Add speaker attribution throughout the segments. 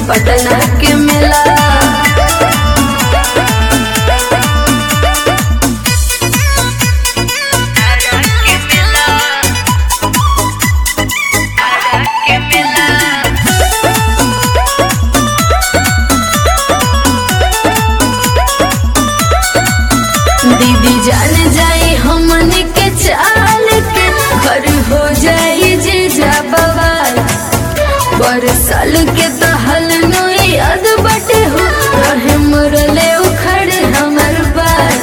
Speaker 1: पटना के मेला दीदी जान जाई हमन के चाल के घर हो जाई जे जा बवाल बरसाल के तो हल नोई याद बटे हो रहे मुरले उखड़ हमर बाल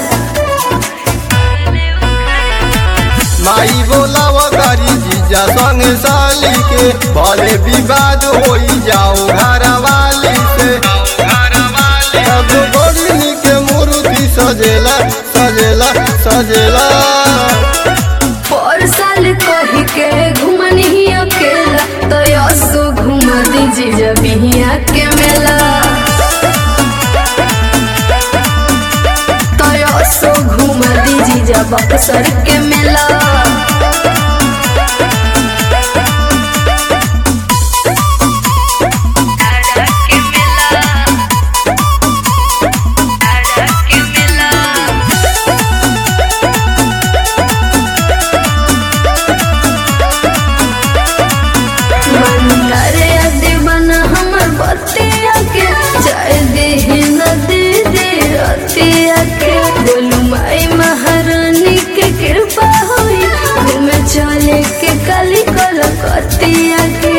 Speaker 2: माई बोलाव करी जीजा संग साली के भले विवाद होई जाओ घर वाली से अब बड़ी के मूर्ति सजेला सजेला सजेला
Speaker 1: पर साल कही के घुमनी अकेला तो यसो घुमा दीजिए जब बिहिया के मेला तो यसो घुमा दीजिए जब बक्सर के मेला मंदारे दीवाना हमर बतिया के जाय दे नदी दे रतिया के बोलू माई महारानी के कृपा होई घूमे चले के काली कलकतिया के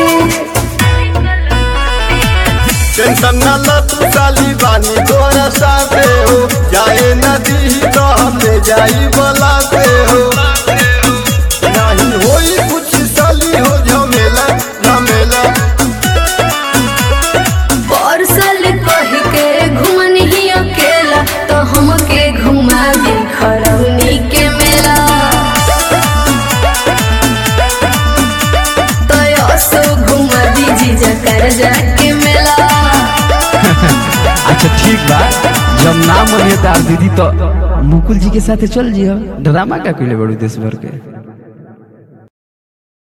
Speaker 2: टेंशन न ल तू साली बानी तोरा साथे हो जाए नदी तो हमें जाई बलाते हो नहीं होई कुछ साली हो झमेला झमेला
Speaker 1: परसल कह के घुमनी अकेला तो हमके घुमा दी खरौनी के मेला तो यसो घुमा दीजी जकर जाके मेला
Speaker 3: अच्छा ठीक बा जब ना मनिए तार दीदी तो मुकुल जी के साथे चल जियो ड्रामा का कइले बड़ू देश भर के